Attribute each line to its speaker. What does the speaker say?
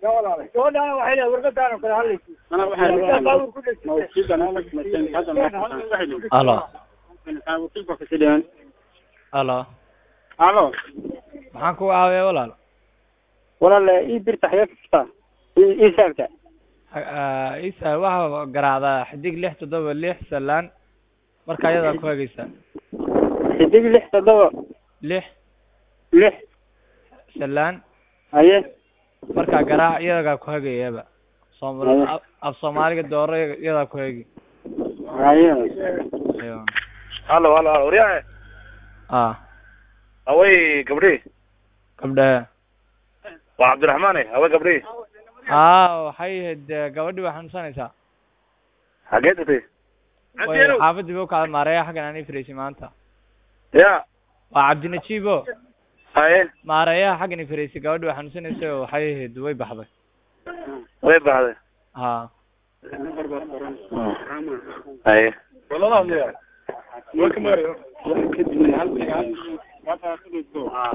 Speaker 1: gabadhaana waxay leedahay warqadaana kala hadlaysa
Speaker 2: Ana
Speaker 1: Warqadda baabuur ku dhegtay.
Speaker 2: Alo.
Speaker 3: Alo.
Speaker 2: Alo.
Speaker 3: Alo.
Speaker 2: Maxaan ku caawiyaa walaal?
Speaker 3: Walaal ii birta xayaa kasta. Ii ii saarta.
Speaker 2: Ah, Isa waxa garaacdaa xidig lix toddoba lix salaan marka ayadaa ku hagaysaa
Speaker 3: Xidig lix toddoba
Speaker 2: lix
Speaker 3: lix
Speaker 2: salaan
Speaker 3: haye
Speaker 2: markaa garaac iyadaa ku hagayaba Soomali
Speaker 3: Haye.
Speaker 2: af- af Soomaaliga dooro iyadaa ku hagi
Speaker 3: haye.
Speaker 2: Aywa.
Speaker 4: halo halo halo waryahe
Speaker 2: ah
Speaker 4: haway gabdhi
Speaker 2: gabdhahe
Speaker 4: waa cabdiraxmaan eh haway gabdhi
Speaker 2: ah waxay ahayd eh, gabadhii waa xanuunsanaysaa
Speaker 4: xagee tagtay
Speaker 2: way xaafadii ba ukacday maareeya xaggan aan ifreysay maanta
Speaker 4: ya
Speaker 2: waa cabdinajiibo
Speaker 4: haye
Speaker 2: maareeyaha xaggan ifreysay gabadhii waa xanuunsanaysay oo waxay ahayd way baxday
Speaker 4: way baxday
Speaker 2: ha
Speaker 4: haye
Speaker 3: Kadibna halkaa